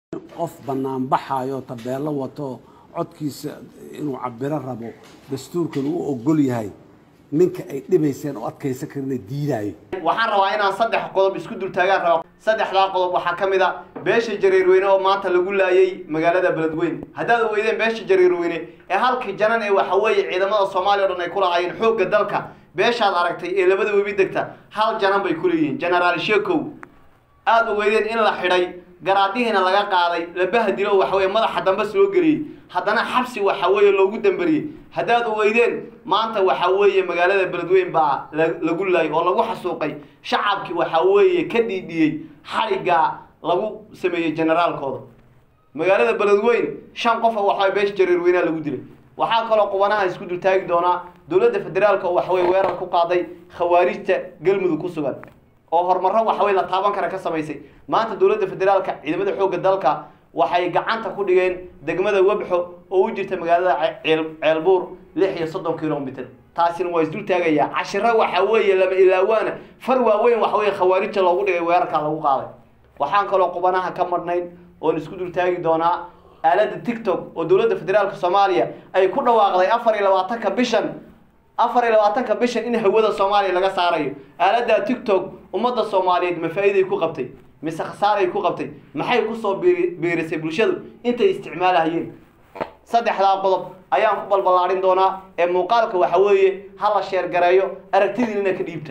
qof banaanbaxayo tabeelo wato codkiisa inuu cabiro rabo dastuurkan uu ogol yahay ninka ay dhibayseen oo adkaysan karina diidaayo waxaan rabaa inaan saddex qodob isku dultaagaan rabo saddexdaa qodob waxaa ka mid a beesha jareerweyne oo maanta lagu laayay magaalada beledweyne haddaad ogeydeen beesha jareerweyne ee halkii janan ee waxa weeye ciidamada soomaaliya o dhan ay ku lahaayeen xoogga dalka beeshaad aragtay ee labada webi degta hal janan bay ku leeyihiin genaraal sheekow aada ogeydeen in la xidhay garaadihiina laga qaaday la bahdilo waxa weye madaxa dambes loo geliyey haddana xabsi waxa weeye loogu damberiyey haddaad ogeydeen maanta waxa weeye magaalada beledweyn baa lagu laayay oo lagu xasuuqay shacabkii waxa weeye ka dhiidhiyey xariggaa lagu sameeyey generaalkooda magaalada beledweyn shan qofa waxaa beesha jareerweynaa lagu dilay waxaa kaloo qubanaha isku dultaagi doonaa dowladda federaalka oo waxaweye weerar ku qaaday khawaarijta galmudug ku sugan oo horumarro waxawey la taaban kara ka samaysay maanta dowladda federaalka ciidamada xoogga dalka waxay gacanta ku dhigeen degmada webxo oo u jirta magaalada ceelbuur lix iyo soddon kilomitr taasina waa isdul taagayaa cashiro waxa weeye lama ilaawaana far waaweyn waxa weye khawaarijta loogu dhigay weerarkaa lagu qaaday waxaan kaloo qubanaha ka marnayn oon isku dul taagi doonaa aaladda tictok oo dowladda federaalka soomaaliya ay ku dhawaaqday afar iyo labaatanka bishan afar iyo labaatanka bishan in hawada soomaaliya laga saarayo aaladda tictok ummadda soomaaliyeed ma faa'iiday ku qabtay mise khasaaray ku qabtay maxay kusoo biirisay bulshadu intay isticmaalahayeen saddexdaa qodob ayaan ku balballaadhin doonaa ee muuqaalka waxa weeye ha la sheergareeyo aragtidiinina ka dhiibta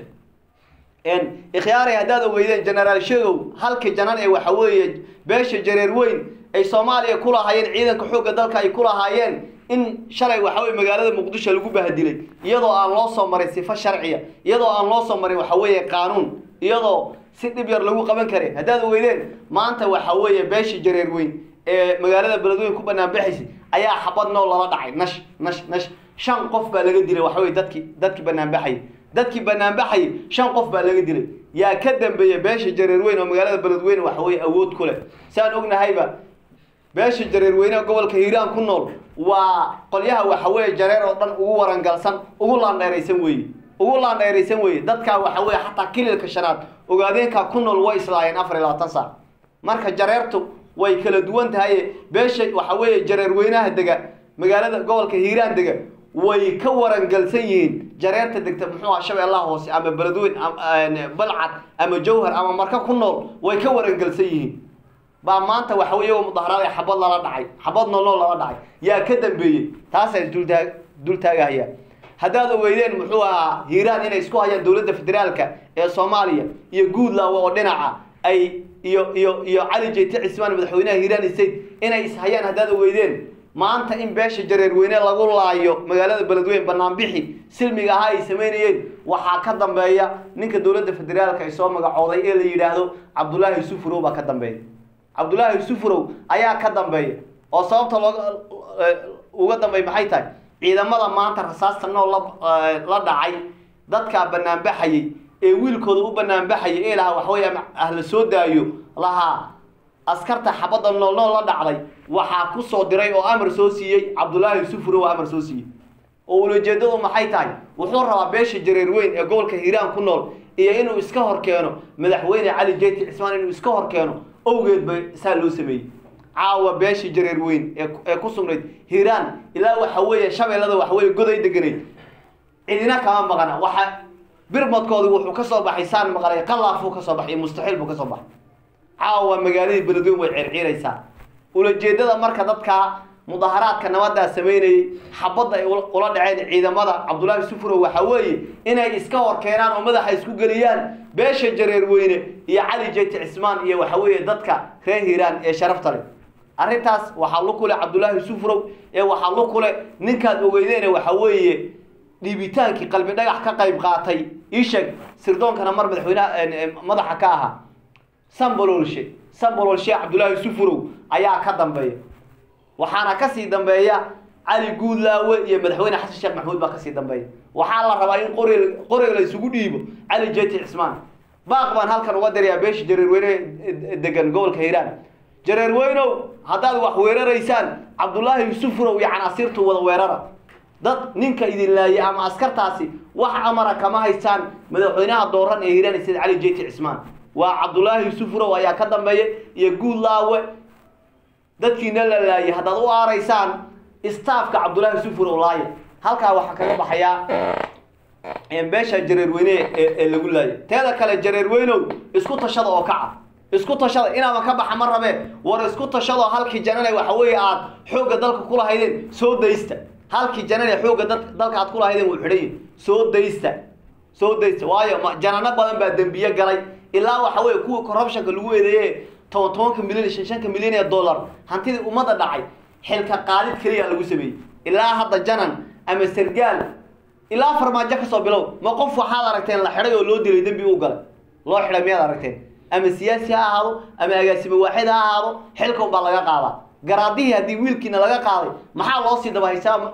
ikhyaaray haddaad ogeydeen genaraal sheegow halkii janan ee waxa weeye beesha jareer weyn ay soomaaliya ku lahaayeen ciidanka xoogga dalka ay ku lahaayeen in shalay waxa weye magaalada muqdisho lagu bahadilay iyadoo aan loo soo marin sifo sharciya iyadoo aan loo soo marin waxa weeye qaanuun iyadoo si dhib yar lagu qaban karay haddaad ogeydeen maanta waxa weeye beesha jareer weyn ee magaalada beledweyn ku banaanbaxaysay ayaa xabad nool lala dhacay nash nash nash shan qof baa laga dilay waxa weye dadki dadkii banaanbaxayay dadkii banaanbaxayay shan qof baa laga dilay yaa ka dambeeya beesha jareer weyn oo magaalada beledweyne waxa weye awood ku leh saan ognahayba beesha jareerweyne gobolka hiiraan ku nool waa qolyaha waxa weeye jareer oo dhan ugu warangalsan ugu laandheeraysan weeye ugu laandheeraysan weeye dadkaa waxa weye xataa kililka shanaad ogaadeenkaa ku nool way islaayeen afar iyo labaatan saac marka jareertu way kala duwan tahaye beesha waxa weeye jareerweynaha dega magaalada gobolka hiiraan dega way ka warangalsan yihiin jareerta degta muxuu aha shabeellaha hoose ama beledweyn balcad ama jawhar ama marka ku nool way ka warangalsan yihiin baa maanta waxa wey iyagoo mudaharaada xabad lala dhacay xabad noolnool lala dhacay yaa ka dambeeyey taasaa isdultaa dul taagahaya haddaad ogeydeen muxuu ahaa hiiraan inay isku hayaan dowladda federaalka ee soomaaliya iyo guudlawa oo dhinaca ay iyo iyo iyo cali jeyte cismaan madaxweynaha hiiraan state inay ishayaan haddaad ogeydeen maanta in beesha jareerweyne lagu laayo magaalada beledweyn banaanbixi silmiga ahaa ay samaynayeen waxaa ka dambeeya ninka dowladda federaalka ay soo magacooday ee la yidhaahdo cabdullaahi sufurow baa ka dambeeya cabdullaahi sufurow ayaa ka dambeeya oo sababta looga uga dambeey maxay tahay ciidamada maanta rasaasta nool la dhacay dadkaa banaanbaxayay ee wiilkooda u banaanbaxayay ee lahaa waxaweye ah la soo daayo lahaa askarta xabadda nool nool la dhacday waxaa ku soo diray oo amar soo siiyey cabdullaahi sufurow amar soo siiyey oo ulajeedadu maxay tahay wuxuu rabaa beesha jareer weyn ee gobolka hiiraan ku nool iyo inuu iska hor keeno madaxweyne cali jeyti cismaan inuu iska hor keeno owgeed ba saa loo sameeyey caawa beesha jareer weyn ee ku sugnayd hiiraan ilaa waxa weeye shabeellada waxa weye goday deganayd cidina kama maqana waxa birmadkoodi wuxuu ka soo baxay saan maqlay qalaafuu ka soo baxay iyo mustaxiil buu ka soo baxay caawa magaaladii beledweyn way circiiraysaa ulajeedada marka dadkaa mudaharaadka nabadaa samaynayey xabadda ay ula dhaceen ciidamada cabdullaahi sufurow waxa weeye inay iska hor keenaan oo madaxa isku geliyaan beesha jareer weyne iyo cali jeyti cismaan iyo waxa weeye dadka reer hiiraan ee sharafta leh arrintaas waxaa lu kule cabdullaahi sufurow ee waxaa lu kule ninkaad ogeydeene waxa weeye dhiibitaankii qalbi dhagax ka qayb qaatay iisheeg sirdoonkana mar madaxweyneha madaxa ka ahaa sambololshe sambololshe cabdullaahi sufurow ayaa ka dambeeya waxaana kasii dambeeya cali guudlaawe iyo madaxweyne xasan sheekh maxamuud baa kasii dambeeya waxaa la rabaa in qori qoriga la isugu dhiibo cali jeyti cismaan baaq baan halkan uga dirayaa beesha jareerweyne degan gobolka hiiraan jareerweynow haddaad wax weeraraysaan cabdullaahi sufurow iyo canaasiirtu wada weerara dad ninka idin laayay ama askartaasi wax amara kama haystaan madaxweynaha dooran ee hiiraan sida cali jeyti cismaan waa cabdullaahi sufurow ayaa ka dambeeya iyo guudlaawe dadkiina la laayay haddaad u aaraysaan staafka cabdullaahi sufur oo laaya halkaa waxaa kaga baxayaa beesha jareerweyne ee ee lagu laayay teeda kale jareerweynow isku tashada oo kaca isku tashada inaaba ka baxa ma rabee war isku tashado halkii janane waxa weeye aad xoogga dalka ku lahaydeen soo daysta halkii janane xoogga dal- dalka aad ku lahaydeen wuu xidhan yahay soo daysta soo daysta waayo ma- janano badan baa dembiye galay ilaa waxa weeye kuwii corruptionka lagu eedeeye toban tobanka milyan shan shanka milyan ee dollar hantidii ummadda dhacay xilka qaadid keliya lagu sameeyey ilaa hadda janan ama sargaal ilaa farmaajo kasoo bilow ma qof waxaad aragteen la xidhay oo loo dilay dembi u galay loo xidhay miyaad aragteen ama siyaasi ha ahaado ama agaasimo waaxid ha ahaado xilka unbaa laga qaadaa garaadihii haddii wiilkiina laga qaaday maxaa loo sii daba haysaa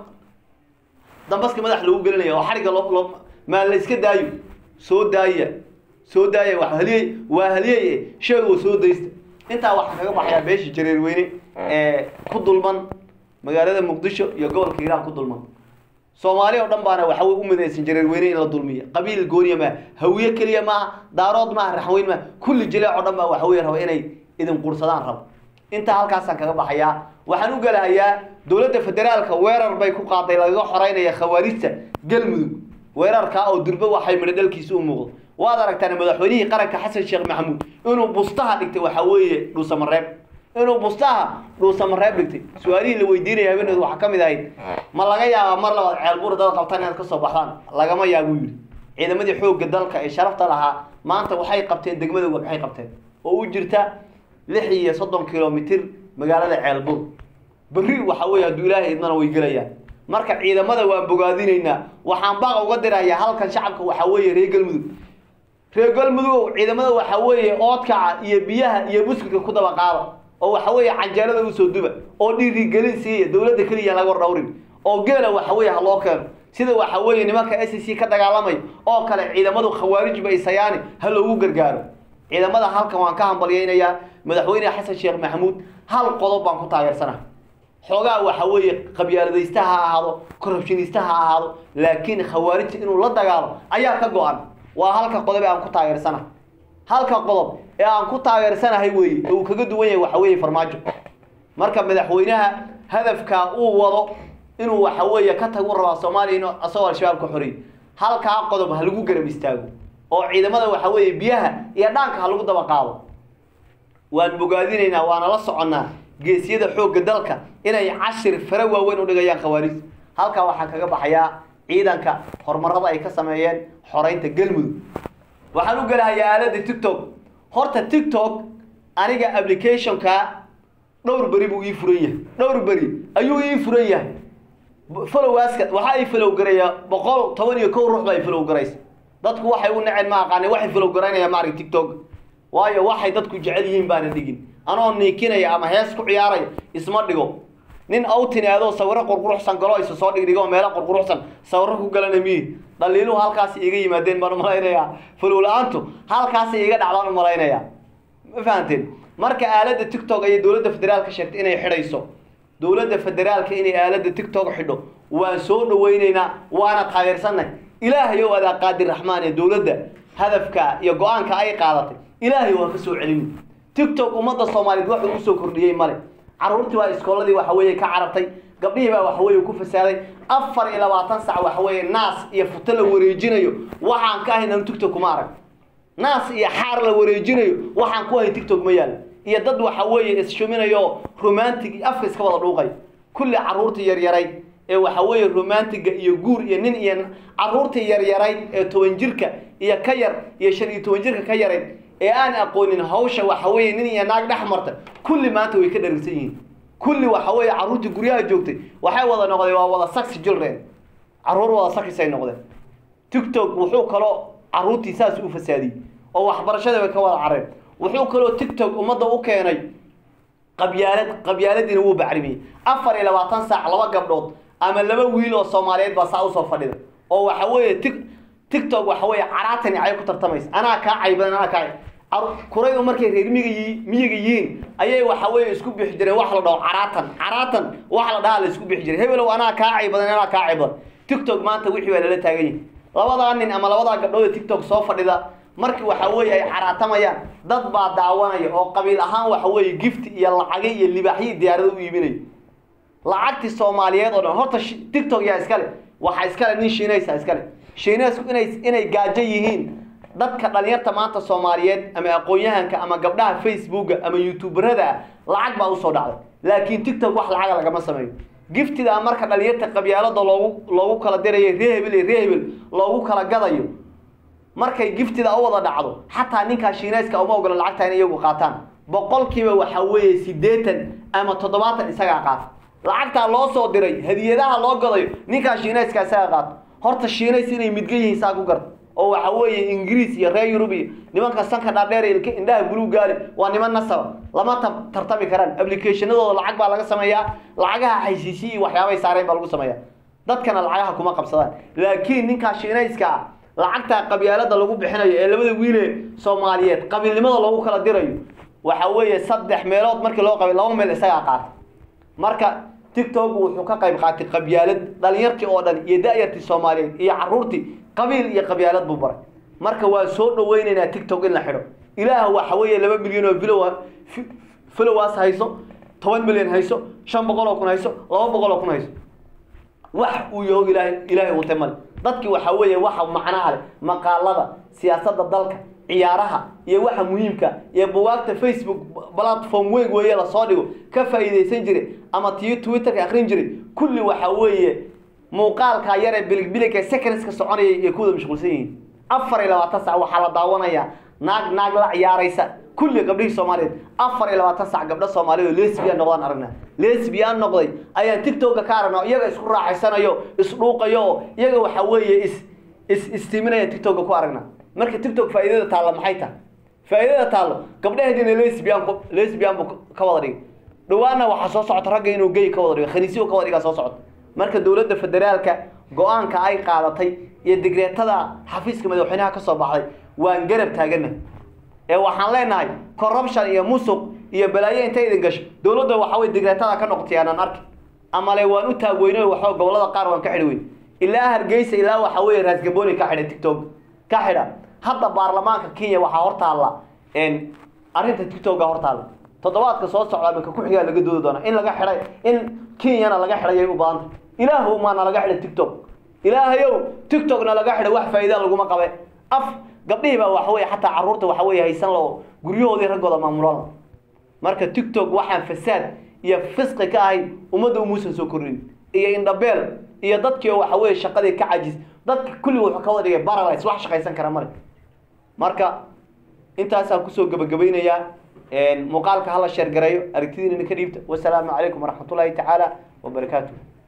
dambaska madax lagu gelinaya oo xariga loo loo maa la iska daayo soo daaya soo daaya waa haliyey waa haliyey sheeg oo soo daysta intaa waxaa kaga baxayaa beesha jareerweyne ee ku dulman magaalada muqdisho iyo gobolka hiiraan ku dulman soomaali oo dhan baana waxa wey u midaysan jareerweyne in la dulmiyo qabiil gooniya maaha hawiye keliya maaha daarood maaha raxweyn maaha kulli jileec oo dhan baa waxa wey raba inay idin qursadaan rabo intaa halkaasaan kaga baxayaa waxaan u galahayaa dowladda federaalka weerar bay ku qaaday lagaga xoreynaya khawaarijta galmudug weerarkaa oo durbe waxay midho dhalkiisa u muuqdo waad aragtaan madaxweynihii qaranka xasan sheekh maxamuud inuu bustaha dhigtay waxa weeye dhuusamareeb inuu bustaha dhuusamareeb dhigtay su-aalihii la weydiinaya habeeneed waxaa ka mid ahayd ma laga yaabaa mar labaad ceelbuur dad qabtaan inaad kasoo baxdaan lagama yaabuu yidhi ciidamadii xoogga dalka ee sharafta lahaa maanta waxay qabteen degmada waxay qabteen oo u jirta lix iyo soddon kilomitir magaalada ceelbuur berri waxa weeye hadduu ilaahay idmana way gelayaan marka ciidamada waan bogaadinaynaa waxaan baaq uga dirayaa halkan shacabka waxaa weeye reer galmudug reer galmudugow ciidamada waxa weeye oodkaca iyo biyaha iyo buskudka ku daba qaada oo waxa weeye canjeelada usoo duba oo dhiirigelin siiya dowladda keliya laga dhowrin oo geela waxa weeye ha loo keeno sida waxa weeye nimanka s c ka dagaalamay oo kale ciidamadu khawaarij ba isayaani ha loogu gargaaro ciidamada halkan waan ka hambalyaynayaa madaxweyne xasan sheekh maxamuud hal qodob baan ku taageersanaha xoogaa waxa weeye qabyaaladaysta ha ahaado corruptionista ha ahaado laakiin khawaarijta inuu la dagaalo ayaa ka go-an waa halka qodob ee aan ku taageersanahay halka qodob ee aan ku taageersanahay weeye ee uu kaga duwan yahay waxa weeye farmaajo marka madaxweynaha hadafkaa uu wado inuu waxa weeye ka tagu rabaa soomaaliya inuu asagoo al-shabaab ka xoreeyo halkaa qodob ha lagu garab istaago oo ciidamada waxa weeye biyaha iyo dhaanka ha lagu daba qaado waan bogaadinaynaa waana la soconnaa geesiyada xoogga dalka inay cashir fara waaweyn u dhigayaan khawaarij halkaa waxaa kaga baxayaa ciidanka horumarada ay ka sameeyeen xoreynta galmudug waxaan u gelahayaa aaladda tiktok horta tiktok aniga applicationka dhowr beri buu ii furan yahay dhowr beri ayuu ii furan yahay followaaska waxaa ii follow garaya boqol toban iyo kow ruux baa i follow garaysa dadku waxay u naceen ma aqaane waxay follow garaynaya maarag tiktok waayo waxay dadku jecel yihiin baana dhigin anoo niikinaya ama hees ku ciyaaraya isma dhigo nin awtin aadoo sawiro qurquruxsan galo isa soo dhigdhigo meelo qurquruxsan sawiro ku galana miyi dhaliiluhu halkaas iga yimaadeen baan umalaynayaa follow la-aantu halkaas iga dhacdaan umalaynaya ma fahanteen marka aaladda tiktok ayay dowladda federaalka sheegtay inay xidhayso dowladda federaalka inay aaladda tiktok xidho waan soo dhawaynaynaa waana taageersanay ilaahayow adaa qaadir raxmaan ee dowladda hadafka iyo go-aanka ay qaadatay ilaahay waa ka soo celini tiktok ummadda soomaaliyeed waxuu usoo kordhiyey male caruurtii baa iskooladii waxa weeye ka carartay gabdhihii baa waxa weeye ku fasaaday afar iyo labaatan sac waxa weeye naas iyo futo la wareejinayo waxaan ka ahayn anu tiktok kuma arag naas iyo xaar la wareejinayo waxaan ku ahayn tiktok ma yaal iyo dad waxa weeye isshuminayo romantic afka iska wada dhuuqay kulli caruurtii yaryarayd ee waxa weeye romantiga iyo guur iyo nin iyo caruurtii yaryarayd ee toban jirka iyo ka yar iyo shan iyo toban jirka ka yarayd ee aan aqoonin hawsha waxa weeye nin iyo naag dhex marta kulli maanta way ka dharigsan yihiin kulli waxa weeye caruurtii guryaha joogtay waxay wada noqdeen waa wada saxi children caruur wada saxisay noqdeen tiktok wuxuu kaloo caruurtii saas u fasaadiyey oo waxbarashada bay ka wada careen wuxuu kaloo tiktok ummadda u keenay qabyaalad qabyaaladiina wuu bacrimiyey afar iyo labaatan saac laba gabdhood ama laba wiil oo soomaaliyeed baa saa usoo fadhida oo waxa weeye tik tiktok waxa weeye caraatani cay ku tartamaysa anaa kaa caybadan anaa kaa kuraydu markay reer miga yi miyiga yihiin ayay waxa weeye isku bixi jireen wax la dhaho caraatan caraatan wax la dhahaa la isku bixi jiray hebelow anaa kaa caybadan anaa kaa caybadan tiktok maanta wixii baa lala taagan yahay labadaa nin ama labadaa gabdhood ee tiktok soo fadhida markii waxa weeye ay caraatamayaan dad baa daawanaya oo qabiil ahaan waxa weeye gift iyo lacage iyo libaaxyo diyaarado u iibinaya lacagtii soomaaliyeed oo dhan horta shi- tiktok yaa iskale waxaa iskale nin shiinaysa iskale shiinaysku inay inay gaajo yihiin dadka dhalinyarta maanta soomaaliyeed ama aqoon-yahanka ama gabdhaha facebooka ama youtuberada ah lacag baa usoo dhacday laakiin tiktok wax lacaga lagama sameeyo giftida marka dhalinyarta qabyaalada loogu loogu kala dirayo ree hebel iyo ree hebel loogu kala gadayo markay giftida u wada dhacdo xataa ninkaa shiinayska uma ogola lacagta inay iyagu qaataan boqolkiiba waxa weeye siddeetan ama toddobaatan isagaa qaata lacagtaa loo soo diray hadiyadaha loo gadayo ninkaa shiinayska isagaa qaato horta shiinays inay midga yihiin saa ku garta oo waxa weeye ingiriis iyo reer yurub iyo nimanka sanka dhaadheer iyo ilka- indhaha buluug gaali waa niman nasaba lama tar- tartami karaan applicationadooda lacag baa laga sameeyaa lacagaha xaysiisiyi iyo waxyaabay saareen baa lagu sameeyaa dadkana lacagaha kuma qabsadaan laakiin ninkaa shiinayska ah lacagtaa qabyaalada lagu bixinayo ee labada wiile soomaaliyeed qabiilnimada loogu kala dirayo waxa weeye saddex meelood markii loo qabay laba meel isagaa qaata marka tiktok wuxuu ka qayb qaatay qabyaalad dhalinyartii oo dhan iyo da-yartii soomaaliyeed iyo caruurtii qabiil iyo qabyaalad buu baray marka waan soo dhaweynaynaa tiktok in la xidho ilaah waxa weeye laba milyan oo vilowa followers hayso toban milyan hayso shan boqol oo kun hayso laba boqol oo kun hayso wax uu yaho ilaahay ilaahay uutay male dadkii waxa weeye waxa macnaha leh maqaalada siyaasadda dalka ciyaaraha iyo waxa muhiimka iyo bugaagta facebook platform weyn weeye lasoo dhigo ka faa'iidaysan jiray ama tii twitterka akrin jiray kulli waxa weeye muuqaalka yar ee biligbiligka secondska soconaya iyo kuwada mashquulsan yihiin afar iyo labaatan sac waxaa la daawanayaa naag naag la ciyaaraysa kulli gabdhihii soomaaliyeed afar iyo labaatan sac gabdho soomaaliyeed oo lesbian noqdaan aragnaa lesbian noqday ayaan tiktoka ka aragnaa iyaga isku raaxaysanayo isdhuuqayo oo iyaga waxa weeye is is istiiminaya tiktoka ku aragnaa marka tiktok faa'iidada taalla maxay tahay faa'iidada taallo gabdhaheediina lesbian ku lesbian buu ka wada dhigay dhawaana waxaa soo socota ragga inuu gay ka wada dhigo khaniisiyo ka wada dhigaa soo socota marka dowladda federaalka go-aanka ay qaadatay iyo digreetada xafiiska madaxweynaha ka soo baxday waan garab taagana ee waxaan leenahay corruption iyo musuq iyo balaayo intay idin gasho dowladda waxa weye digreetada ka noqotay aanan arki amale waan u taagweyno waxa gobolada qaar waan ka xidhi weyn ilaa hargeysa ilaa waxa weeye raasgaboni ka xidhay tiktok ka xidha hadda baarlamaanka kenya waxaa hortaalla arrinta tiktoka hortaalla toddobaadka soo socda minka ku-xigaa laga doodi doonaa in laga xidhay in kenyana laga xidhayay u baahanta ilaahow maana laga xidhay tiktok ilaahayow tiktokna laga xidhay wax faa'iida laguma qabe af gabdhihii baa waxa weye xataa carruurta waxa weye haysan lao guryahoodii raggooda maamulada marka tiktok waxaan fasaad iyo fisqi ka ahayn ummadda umuusan soo kordhin iyo indhabeel iyo dadkii oo waxa weye shaqadii ka cajis dadka kulli wuxuu ka wada dhigay baralays wax shaqaysan kara male marka intaasaan kusoo gebagabaynayaa muuqaalka hala sheergareeyo aragtidiina ka dhiibta wasalaamu calaykum waraxmatullaahi tacaala wabarakaatuh